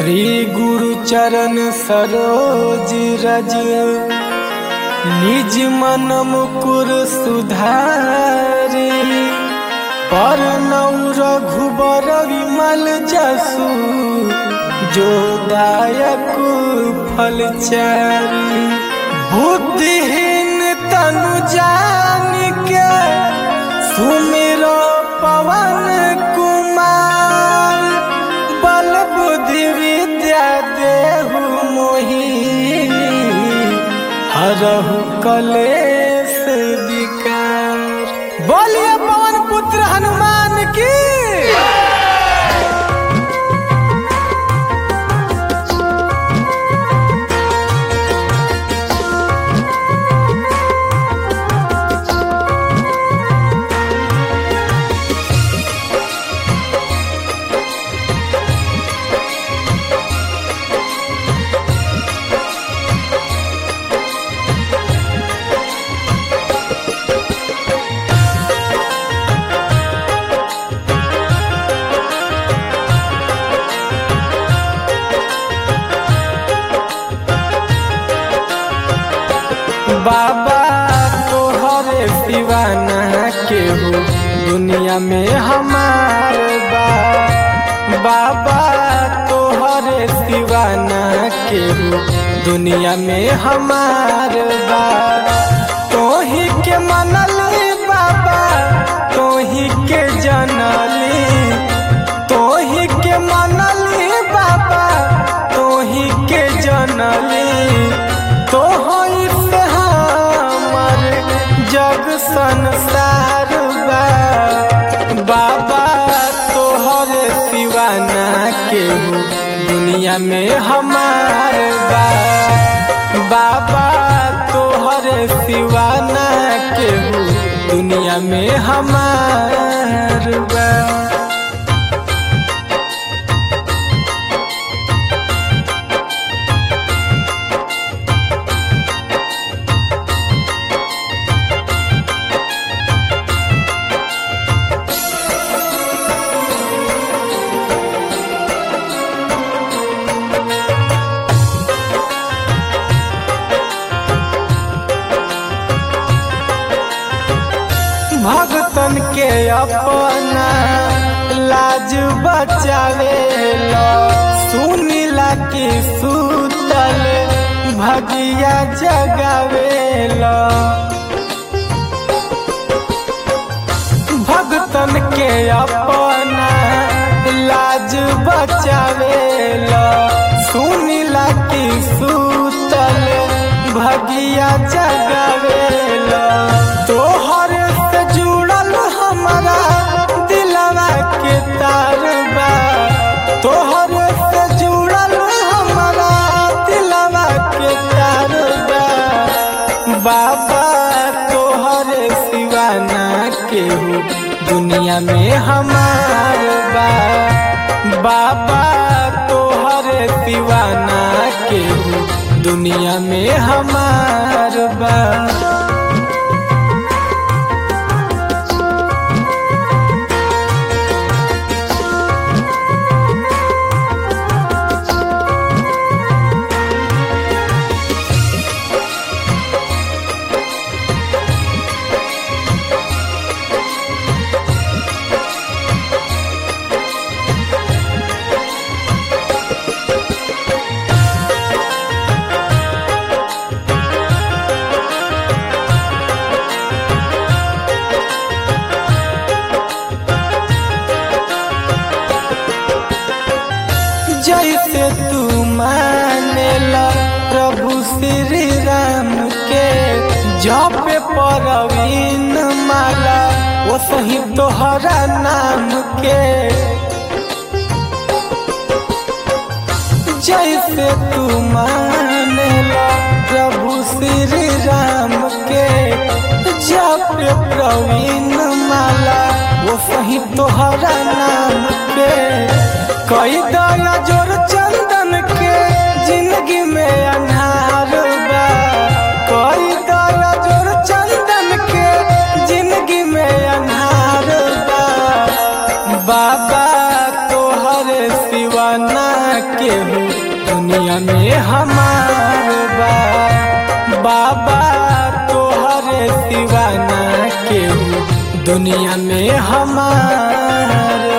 श्री गुरु चरण सरोज रज निज मन मुकुर सुधारी पर रघुबर विमल जसु जो दायक फल चारी बुद्धिहीन तनु जान के सुमिरो पवन कुमार बल बुद्धि विद्या देहु मोहि हरहु कलेश विकार बोलिए पवन पुत्र हनुमान की बाबा तोहरे दीवाना केहू दुनिया में हमार बा बाबा तोहरे दीवाना केहू दुनिया में हमार बा तोही के मनली बाबा तोही के जनली तोही के मनली बाबा तोही के जनली तोहई से हमर जग संसार बा बाबा तोहर सिवाना केहू दुनिया में हमार बा बाबा तोहर सिवाना केहू दुनिया में हमार बा भगतन के अपना लाज बचावे लो सुनीला की सुतल भगिया जगावे लो भगतन के अपना लाज बचावे लो सुनीला की सुतल भगिया जगावे लो तोहर से जुड़ल हमारा दिलवा के तार बा तोहर से जुड़ल हमारा दिलवा के तार बा बाबा तोहर सिवाना केहू दुनिया में हमार बा बाबा तोहर सिवाना केहू दुनिया में हमार बा जैसे तू मानेला प्रभु श्री राम के जप परवीन माला वो सही तोहरा नाम के जैसे तू मानेला प्रभु श्री राम के जप प्रवीण माला वो सही तोहरा नाम के कई दया जोर चंदन के जिंदगी में अन्हार बा कई दया जोर चंदन के जिंदगी में अन्हार बा बाबा तोहर सिवाना केहू दुनिया में हमार बा बाबा तोहरे सिवाना केहू दुनिया में हमार